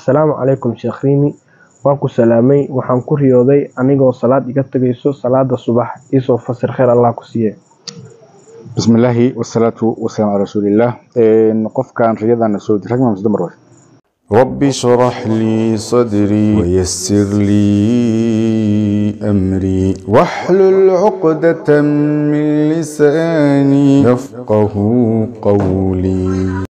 assalaamu calaykum sheekh riimi waan ku salaamay waxaan ku riyooday anigoo salaad iga tegayso salaada subax iisoo fasir kheyr allah ku siiye bismillaahi wasalaatu wasalaamu calaa rasuulillaah qofkan riyadana soo rag mise dumar way رب اشرح لي صدري ويسر لي أمري واحلل عقدة من لساني يفقه قولي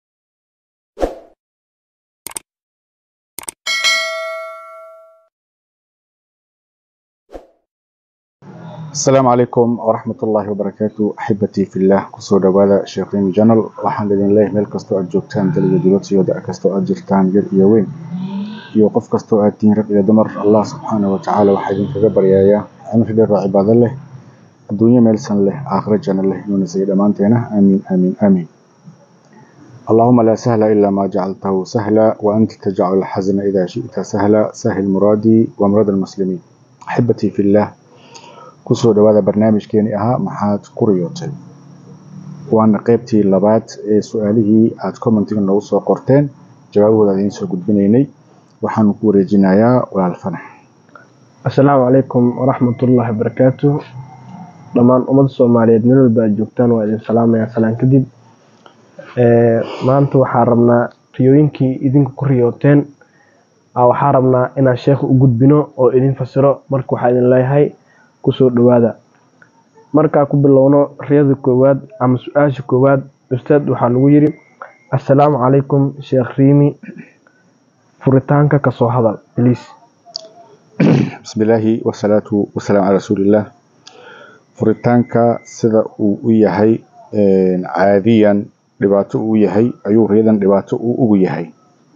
asalaamu calaykum waraxmat ullaahi wabarakaatu axibatii fillaah kusoo dhawaada sheekh rimi janal waxaan idin leeyahay meel kastoo aad joogtaan daliga dibad iyo da kastoo aad jirtaan yar iyo weyn iyo qof kastoo aad tihiin rag iyo dumar allah subxaana wa tacaala waxaa idinkaga baryayaa cimri dheer oo cibaado leh adduunyo meelsan leh aakhiro janno leh inuuna siga dhammaanteena aamiin aamiin aamiin اللهم لا سهل إلا ما جعلته سهلا وأنت تجعل الحزن إذا شئت سهلا سهل مرادي ومراد المسلمين أحبتي في الله kusoo dhawaada barnaamijkeeni ahaa maxaad ku riyootay waana qeybtii labaad ee su-aalihii aad commentiga noogu soo qorteen jawaabahooda idiin soo gudbinaynay waxaanu ku wareejinayaa walaal fanax assalaamu calaykum waraxmatullaahi wabarakaatu dhammaan ummadda soomaaliyeed meel walba aad joogtaan waa idin salaamayaa salaan kadib maanta waxaa rabnaa riyooyinkii idinku ku riyooteen waxaa rabnaa inaan sheekha u gudbino oo idin fasiro marka waxaa idin leeyahay kusoo dhawaada markaa ku bilowno riyada koowaad ama su-aasha koowaad ustaad waxaa lagu yiri assalaamu calaykum sheekh riimi furitaanka kasoo hadal bliis bismillaahi wasalaatu wasalaamu calaa rasuulillaah furitaanka sida uu u yahay caadiyan dhibaato uu yahay ayuu riyadan dhibaato uu ugu yahay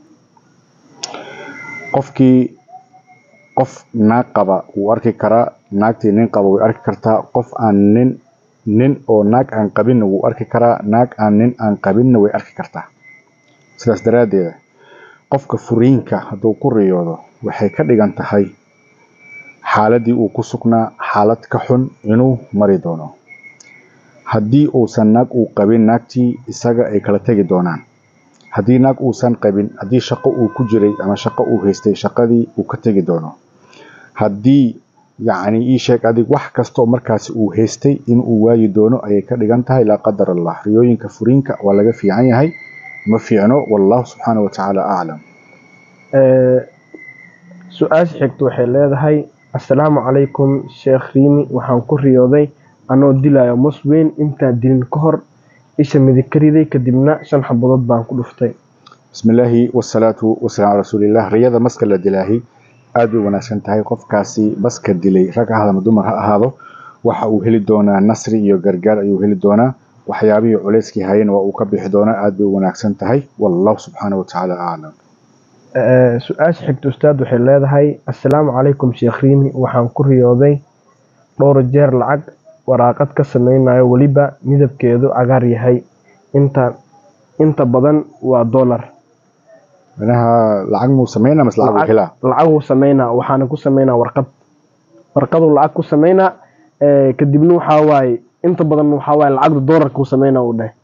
qofkii qof naag qaba wuu arki karaa naagtii nin qaba way arki kartaa qof aan nin nin oo naag aan qabinna wuu arki karaa naag aan nin aan qabinna way arki kartaa sidaas daraaddeeda qofka furiinka hadduu ku riyoodo waxay ka dhigan tahay xaaladii uu ku sugnaa xaalad ka xun inuu mari doono haddii uusan naag uu qabin naagtii isaga ay kala tegi doonaan haddii naag uusan qabin haddii shaqo uu ku jiray ama shaqo uu haystay shaqadii uu ka tegi doono haddii yacni ii sheeg adig wax kastoo markaasi uu haystay inuu waayi doono ayay ka dhigan tahay laa qadar allah riyooyinka furiinka waa laga fiican yahay ma fiicno wallahu subxaana wa tacaala aclam su-aasha xigta waxay leedahay assalaamu calaykum sheekh riimi waxaan ku riyooday anoo dilayo musweyn intaan dilin ka hor isha midig ka riday kadibna shan xabadood baan ku dhuftay bismillaahi wasalaatu wasalaam calaa rasuulillaah riyada maska la dilaahi aad bay wanaagsan tahay qofkaasi baska dilay rag ha ama dumar ha ahaado waxa uu heli doonaa nasri iyo gargaar ayuu heli doonaa waxyaabihii culeyskii hayeen waa uu ka bixi doonaa aad bay wanaagsan tahay wallahu subxaana wa tacaala aclam su-aasha xigta ustaad waxay leedahay assalaamu calaykum sheekh riimi waxaan ku riyooday dhowr jeer lacag waraaqad ka sameynayo weliba midabkeedu cagaar yahay inta inta badan waa dollar manaha lacag muu sameynaa mas lacag uu helaa lacaguu sameynaa waxaana ku sameynaa warqad warqaduu lacag ku sameynaa kadibna waxaa waaye inta badan waxaa waaye lacagda doolarka uu sameynaa uu dheh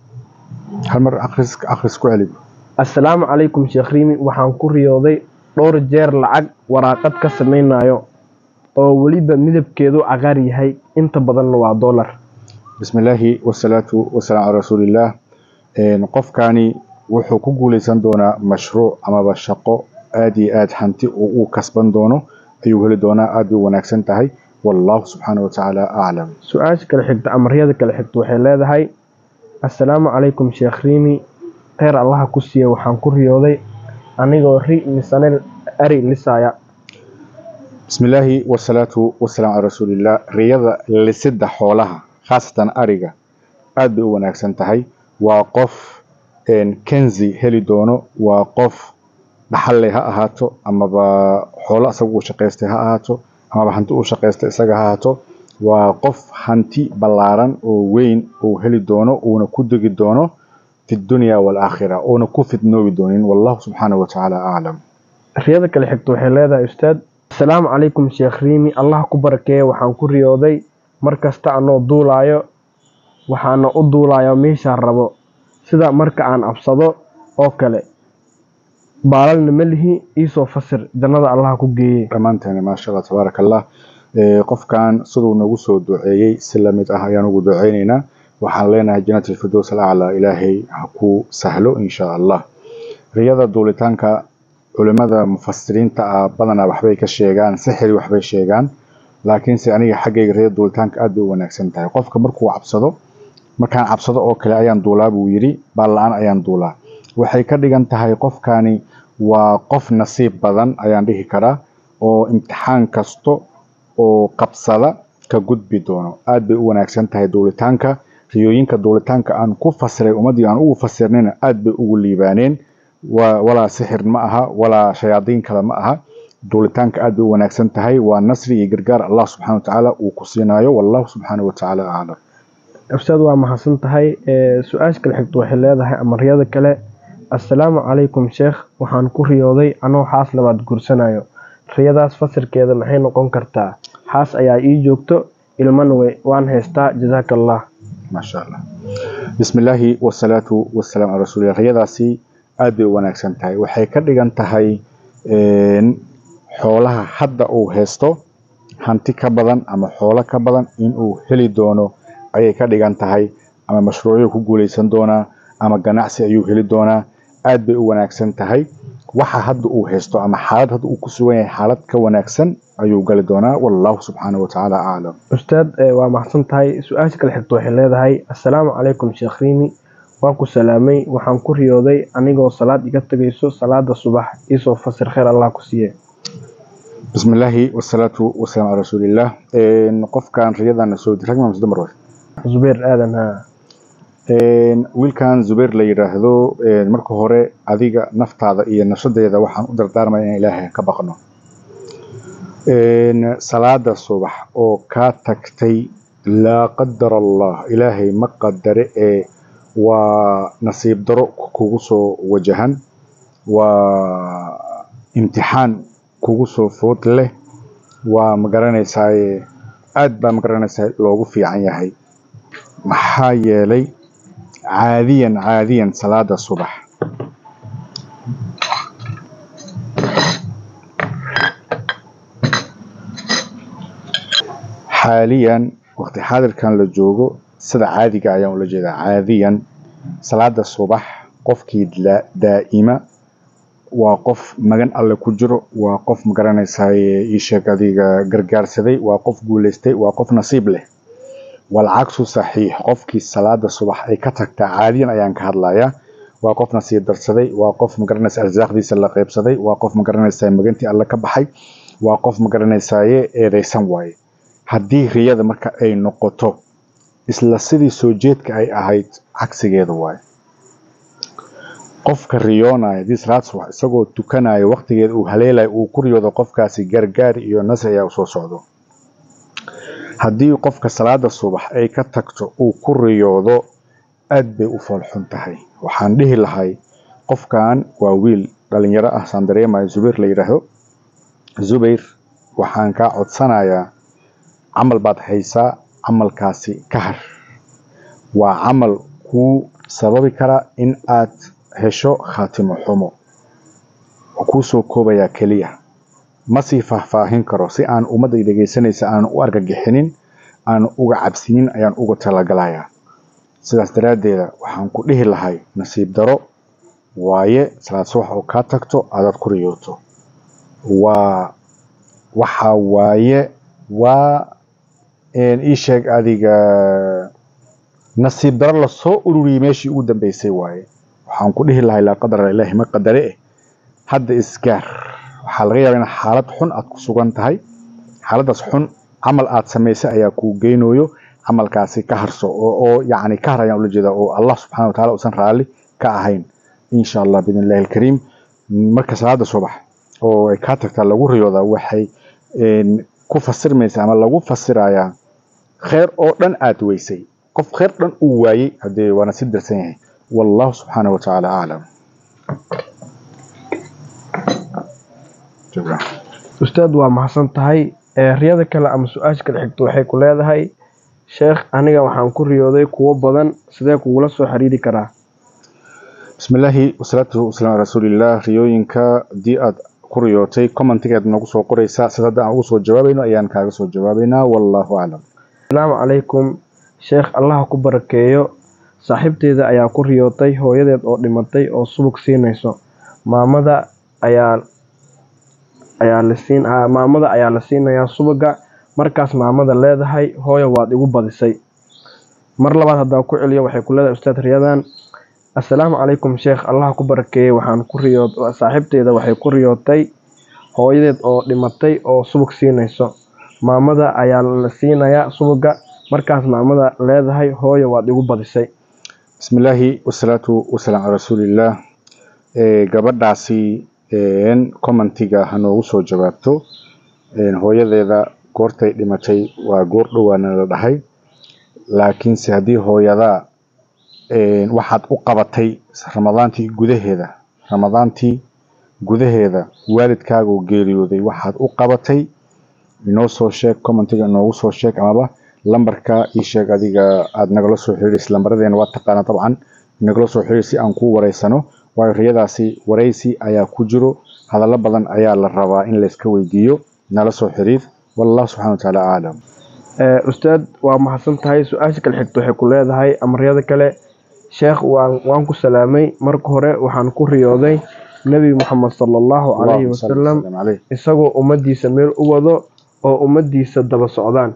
hal mar akhris akhris ku celi assalaamu calaykum sheekh riimi waxaan ku riyooday dhowr jeer lacag waraaqad ka sameynayo oo weliba midabkeedu cagaar yahay inta badanna waa dollar bismillaahi wasalaatu wasalaam calaa rasuulillaah qofkani wuxuu ku guuleysan doonaa mashruuc amaba shaqo aad iyo aad hanti oo uu kasban doono ayuu heli doonaa aad bay wanaagsan tahay wallahu subxaana wa tacaala aclam su-aasha kale xigta ama riyada kale xigta waxay leedahay assalaamu calaykum sheekh riimi kheyr allaha ku siiya waxaan ku riyooday anigoo ri misane ari lisaya bismillaahi wasalaatu wasalaam calaa rasuulillaah riyada lisida xoolaha khaasatan ariga aad bay u wanaagsan tahay waa qof kenzi heli doono waa qof dhaxalle ha ahaato amaba xoolo isaga uu shaqaystay ha ahaato amaba hanti uu shaqaystay isaga ha ahaato waa qof hanti ballaaran oo weyn uu heli doono uuna ku degi doono fi dunya waalaakhira uuna ku fidnoobi doonin wallahu subxaana wa tacaala aclam riyada kale xigta waxay leedahay ustaad assalaamu calaykum sheekh riimi allah ku barakeeya waxaan ku riyooday mar kasta anoo duulaayo waxaana u duulayo meeshaan rabo sida marka aan absado oo kale baalalna ma lihi iisoo fasir jannada allaha ku geeye dhammaanteena maasha allah tabaaraka allah qofkan siduu nagu soo duceeyey si lamid ah ayaan ugu duceyneynaa waxaan leenahay jannat alfirdows alaclaa ilaahay ha ku sahlo insha allah riyada duulitaanka culimada mufasiriinta ah badanaa waxbay ka sheegaan sixiri waxbay sheegaan laakiinse aniga xaggayga riyada duulitaanka aad bay u wanaagsan tahay qofka markuu cabsado markaan cabsado oo kale ayaan duulaa buu yidhi baalla-aan ayaan duulaa waxay ka dhigan tahay qofkani waa qof nasiib badan ayaan dhihi karaa oo imtixaan kasto oo qabsada ka gudbi doono aad bay u wanaagsan tahay duulitaanka riyooyinka duulitaanka aan ku fasiray ummaddii aan ugu fasirnayna aad bay ugu liibaaneen walaa sixir ma aha walaa shayaadiin kale ma aha duulitaanka aad bay u wanaagsan tahay waa nasri iyo gargaar allah subxana watacaala uu ku siinayo wallahu subxaana watacaala aclam ustaad waa mahadsan tahay su-aasha kale xigto waxay leedahay ama riyada kale assalaamu calaykum sheekh waxaan ku riyooday anoo xaas labaad guursanayo riyadaas fasirkeeda maxay noqon kartaa xaas ayaa ii joogto ilmana waan haystaa jazaaka allah maasha allah bismi illaahi wasalaatu wasalaam calaa rasuulillah riyadaasi aad bay u wanaagsan tahay waxay ka dhigan tahay xoolaha hadda uu haysto hanti ka badan ama xoolo ka badan inuu heli doono ayay ka dhigan tahay ama mashruucyo ku guuleysan doonaa ama ganacsi ayuu heli doonaa aad bay u wanaagsan tahay waxa hadda uu haysto ama xaalad hadda uu ku sugan yahay xaalad ka wanaagsan ayuu gali doonaa wallahu subxaana watacaala aclam ustaad waa mahadsan tahay su-aasha kale xigto waxay leedahay assalaamu calaykum sheekh riimi waan ku salaamay waxaan ku riyooday anigoo salaad iga tegayso salaada subax iisoo fasir kheyr allah ku siiye bismi illaahi wasalaatu wasalaam calaa rasuulillaah qofkan riyadana soo rag maa dumar way zubeer aadan ha wiilkan zubeer la yidhaahdo marka hore adiga naftaada iyo nafsadeeda waxaan u dardaarmaya inaan ilaahay ka baqno salaada subax oo kaa tagtay laa qadar allah ilaahay ma qadare ee waa nasiib daro kugu soo wajahan waa imtixaan kugu soo food leh waa magaranaysaa aad baa magaranaysaa loogu fiican yahay maxaa yeelay caadiyan caadiyan salaada subax xaaliyan waqti xaadirkan la joogo sida caadiga ayaan ula jeedaa caadiyan salaada subax qofkii daa'ima waa qof magan alle ku jiro waa qof magaranaysaa iisheeg adiga gargaarsaday waa qof guuleystay waa qof nasiib leh walcagsu saxiix qofkii salaada subax ay ka tagtaa caadiyan ayaan ka hadlayaa waa qof nasiib darsaday waa qof magaranaysa arsaaqdiisa la qeybsaday waa qof magaranaysaa magantii alle ka baxay waa qof magaranaysaye eedeysan waaye haddii riyada marka ay noqoto isla sidii soo jeedka ay ahayd cagsigeeda waaye qofka riyoonaya hadii salaad subax isagoo tukanayo waqtigeeda uu haleelayo uu ku riyoodo qofkaasi gargaar iyo nasri ayaa usoo socdo haddii qofka salaada subax ay ka tagto uu ku riyoodo aad bay u foolxun tahay waxaan dhihi lahay qofkan waa wiil dhalinyaro ah saan dareemayo zubayr la yidhaahdo zubayr waxaan kaa codsanayaa camal baad haysaa camalkaasi ka har waa camal kuu sababi kara in aad hesho khaatimo xumo oo kuu soo koobayaa keliya ma sii faahfaahin karo si aan ummadday dhegaysanaysa aan u argagixinin aan uga cabsinin ayaan uga talagalayaa sidaas daraaddeeda waxaan ku dhihi lahay nasiib daro waaye salaad subax oo kaa tagto aadaad ku riyooto waa waxa waaye waa ii sheeg adiga nasiib daro lasoo ururiyey meeshii ugu dambeysay waaye waxaan ku dhihi lahay laa qadara ilaahi ma qadare eh hadda isgaar waxaa laga yaabaa in xaalad xun aad ku sugan tahay xaaladaas xun camal aad samaysay ayaa kuu geynayo camalkaasi ka harso oo yacni ka har ayaan ula jeedaa oo allah subxana wataala uusan raalli ka ahayn insha allah biidn illahi alkariim marka salaada subax oo ay kaa tagtaa lagu riyoodaa waxay ku fasirmaysa ama lagu fasirayaa kheyr oo dhan aad weysay qof kheyr dhan uu waayey haddee waana si darsan yahay wallahu subxaana watacaala aclam ustaad waa mahadsan tahay riyada kale ama su-aasha kale xigto waxay ku leedahay sheekh aniga waxaan ku riyooday kuwo badan sidee kugula soo xiriiri karaa bismillaahi wasalaatu wasalaam ala rasuulillaah riyooyinka haddii aad ku riyootay commentigeed noogu soo qoraysaa sida hadda aan ugu soo jawaabayno ayaan kaaga soo jawaabaynaa wallaahu aclam asalaamu calaykum sheekh allaha ku barakeeyo saaxiibteeda ayaa ku riyootay hooyadeed oo dhimatay oo subag siinayso maamada ayaa ayaa la siin ah, maamada ayaa la siinayaa subaga markaas maamada leedahay hooyo waad igu badisay mar labaad haddaan ku celiyo waxay ku leedahay ustaad riyadan assalaamu calaykum sheekh allaha ku barakeeyey waxaan ku riyood saaxiibteeda waxay ku riyootay hooyadeed oo dhimatay oo subag siinayso maamada ayaa la siinayaa subaga markaas maamada leedahay hooyo waad igu badisay bismillaahi wasalaatu wasalaam calaa rasuulillaah ee gabadhaasi een commentiga ha noogu soo jawaabto een hooyadeeda goortay dhimatay waa goor dhowaana la dhahay laakiinse haddii hooyadaa een waxaad u qabatay ramadaantii gudaheeda ramadaantii gudaheeda waalidkaagoo geeriyooday waxaad u qabatay inoo soo sheeg commentiga inoogu soo sheeg amaba lambarka ii sheeg adiga aada nagala soo xiriiraysa lambaradeenna waa taqaana dabcan nagala soo xiriir si aan kuu wareysano waayo riyadaasi wareysi ayaa ku jiro hadallo badan ayaa la rabaa in layska weydiiyo nala soo xiriir wallahu subxana wa tacaala aclam Ee, ustaad waa mahadsan tahay su-aasha kale xigta waxay ku leedahay amaryada kale sheekh waan waan ku salaamay marka hore waxaan ku riyooday nebi moxamed sala allahu calayhi Allahumma salli wasalam wasallim calayh. isagoo ummadiisa meel u wado oo ummadiisa daba socdaan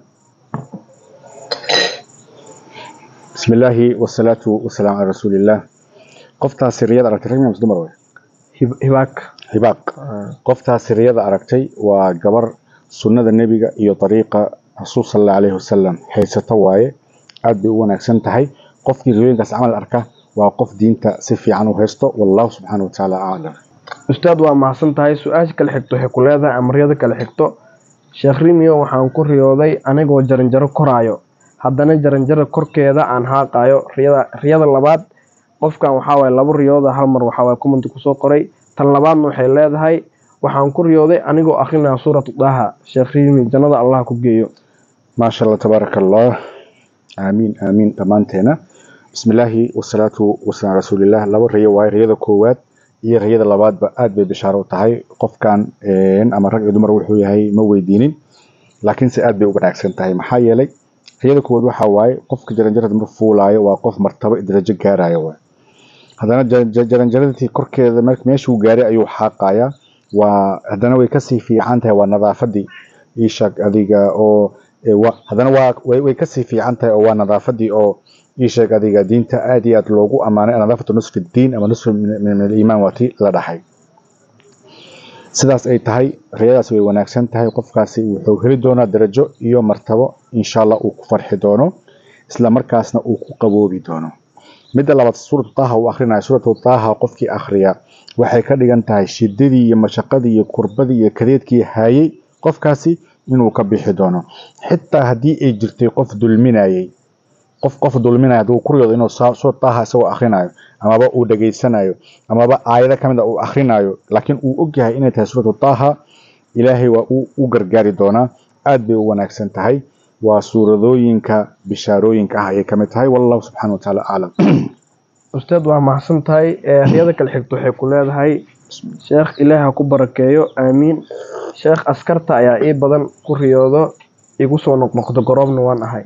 bismillaahi wasalaatu wasalaam calaa rasuulillaah qoftaasi riyada aragtay rag miyaa mise dumar wey Hib- hibaak hibaaq qoftaasi riyada aragtay waa gabar sunnada nebiga iyo dariiqa rasuul sal allahu calayhi wasalam haysato waaye aad bay u wanaagsan tahay qofkii riyooyinkaas camal arka waa qof diinta si fiican u haysto wallahu subxaana wa tacaala aclam ustaad waa mahadsan tahay su-aasha kale xigto waxay ku leedahay amaryada kale xigto sheekh rimio waxaan ku riyooday anigoo jaranjaro koraayo haddana jaranjaro korkeeda aan haaqayo riyada riyada labaad qofkan waxaa waye laba riyooda hal mar waxaa waye commenti kusoo qoray tan labaadna waxay leedahay waxaan ku riyooday anigoo akrinaya suuratu daha sheekh rimi jannada allah ku geeyo maasha allah tabaaraka allah aamiin aamiin dhammaanteena bismillaahi wasalaatu wasalaam calaa rasuulillaah laba riyo waaye riyada koowaad iyo riyada labaadba aad bay bishaaro u tahay qofkan een, ama rag iyo dumar wuxuu yahay ma weydiinin laakiinse aad bay u wanaagsan tahay maxaa yeelay riyada koowaad waxaa waaye qofka jaranjarada mar fuulaayo waa qof martabo iyo darajo gaarayo waay haddana ja- ja- jaranjaradii korkeeda mar- meeshuu gaaray ayuu xaaqayaa waa haddana way kasii fiican tahay waa nadaafadii iishag adiga oo ee, wa- haddana waa way, way kasii fiican tahay oo waa nadaafadii oo iisheeg adiga diinta aad iyo aad loogu ammaanay nadaafatu nusfi diin ama nusfi min min aliimaan waa tii la dhaxay sidaas ay tahay riyadaas way wanaagsan tahay qofkaasi wuxuu heli doonaa darajo iyo martabo insha allah uu ku farxi doono isla markaasna uu ku qaboobi doono midda labaad suuratu taaha uu akhrinayo suuratu taaha qofkii akhriya waxay ka dhigan tahay shidadii iyo mashaqadii iyo kurbadii iyo kadeedkii hayay qofkaasi inuu ka bixi doono xitaa haddii ay jirtay qof dulminayay qof qof dulminaya hadduu ku riyoodo inuu saa- suurat taaha isagoo akhrinayo amaba uu dhageysanayo amaba aayado ka mid a uu akhrinayo laakiin uu ogyahay inay tahay suuratu taaha ilaahay waa uu u gargaari doonaa aad bay u wanaagsan tahay waa suuradooyinka bishaarooyinka ah ayay ka mid tahay wallahu subxaana wa tacaala aclam ustaad waa mahadsan tahay ee riyada kale xigto waxay ku leedahay sheekh ilaah ha ku barakeeyo aamiin sheekh askarta ayaa ii badan ku riyoodo igu soo noqnoqdo goroobna waan ahay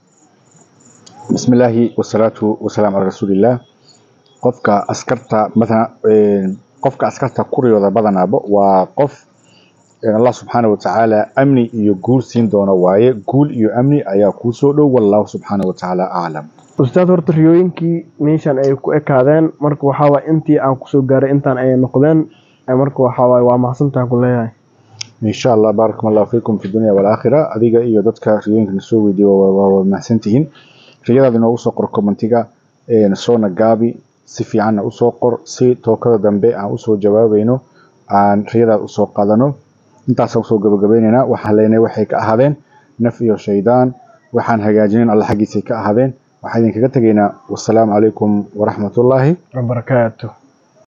bismillaahi wasalaatu wasalaam calaa rasuulillaah qofka askarta mathalan een, qofka askarta ku riyooda badanaaba waa qof een, allah subxaana wa tacaala amni iyo guul siin doono waaye guul iyo amni ayaa kuu soo dhow wallahu subxaana wa tacaala aclam ustaad horta riyooyinkii meeshan ay ku ekaadeen marka waxaa waay intii aan kusoo gaaray intaan ay noqdeen ee marka waxaa waay waa mahadsantahan ku leeyahay insha allah baarakum allahu fiikum fi dunya walaakhira adiga iyo dadka riyooyinka na soo weydiiya waa waa- waa mahadsantihiin riyadaada inoogu soo qor commentiga een, soona gaabi si fiicanna usoo qor si tookada dambe aan usoo jawaabayno aan riyadaada usoo qaadano intaasaan usoo gabagabaynaynaa waxaan leenahay waxay ka ahaadeen naf iyo shaydaan waxaan hagaajinin alla xaggiisay ka ahaadeen waxaan idinkaga tegaynaa wasalaamu calaykum waraxmatullaahi barakaatu